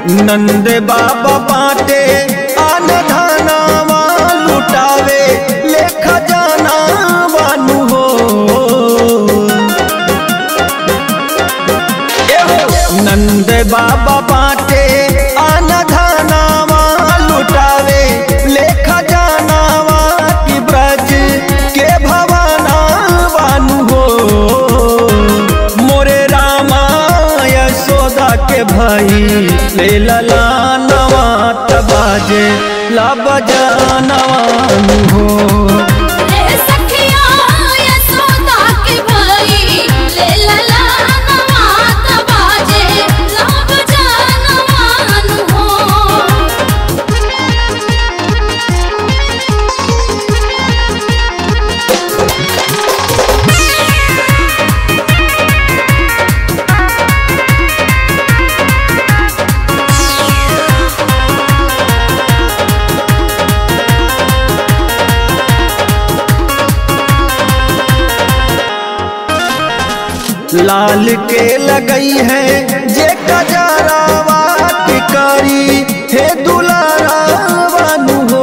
नंद बाबा बाटे आन धनावा लुटावे लेख जाना बानु हो एहो नंद बाबा बाटे आन धनावा लुटावे लेख जानावा कि ब्रज के भवाना बानु हो मोरे रामा यशोदा के भाई ले लला नवा तबाजे ला बजानवानु हो रे सखिया यशोदा के भाई ले लला नवात बाजे लब जानवान हो लाल के लगई है जे कजरावा की करी हे दुलारावानु हो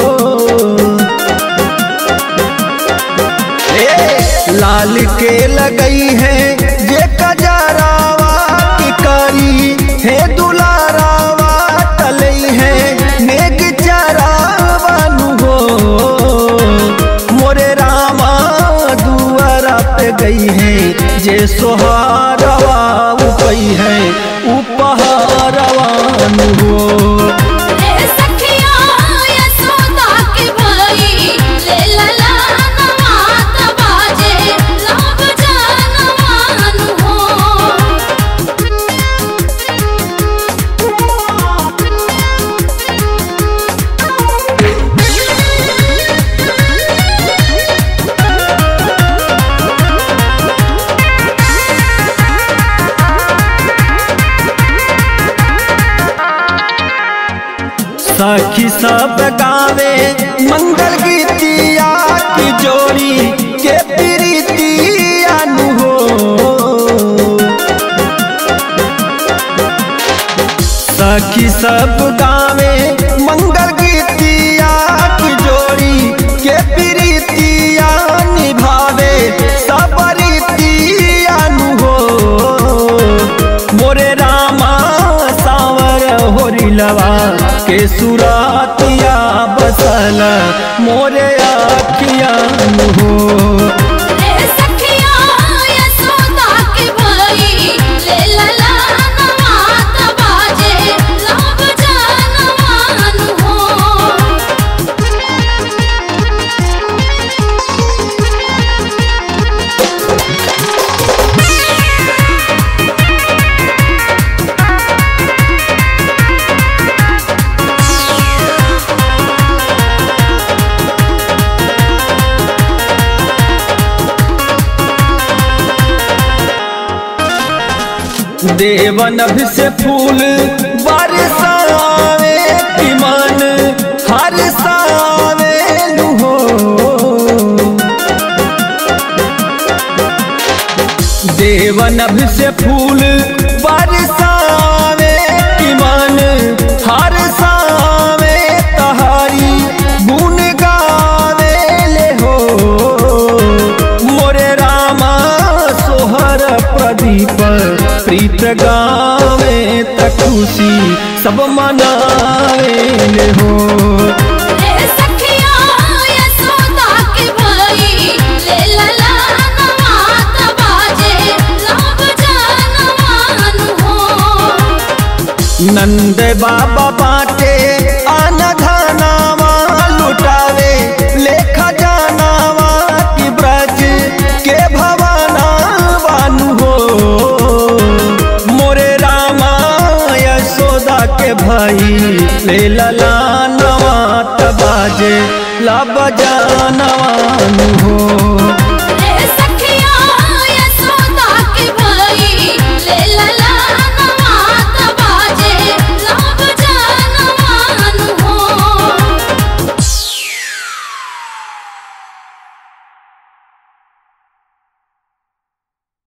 ए लाल के लगई है जे कजरावा की करी हे दुलारावा तलई है नेग चरावानु हो मोरे रामा दुआरा पे गई है जे सोहारवा उपई है उपहारवानु हो रे सखिया यशोदा के भाई ले लला नवात बाजे लब जानवान सखी सब गावे मंगल गीतिया की जोड़ी के प्रीतिया नु हो सखी सब गावे मंगल गीतिया की जोड़ी के प्रीतिया निभावे सब रीतिया नु हो मोरे रामा सावर होरिलवा के सुरातिया बसल मोरे आखिया नु हो रे सखिया यशोदा के भाई ले लला नवात बाजे लब जानवान हो देवन अभी से फूल बरसावे कि मन हर सावे नु हो देवन अभी से फूल बरसावे कि मन हर सावे तहारी गुण गावे ले हो मोरे रामा सोहर प्रदीप प्रीत गावे तकुसी सब मनावे ले हो रे सखिया यशोदा के भाई ले लला नवात बाजे लब जानवान हो नंद बाबा बाटे आन धनावा लुटावे लेख जानावा कि ब्रज के भवाना बानु हो मोरे रामा यशोदा के भाई ले लला नवा तबाजे ला बजानवानु हो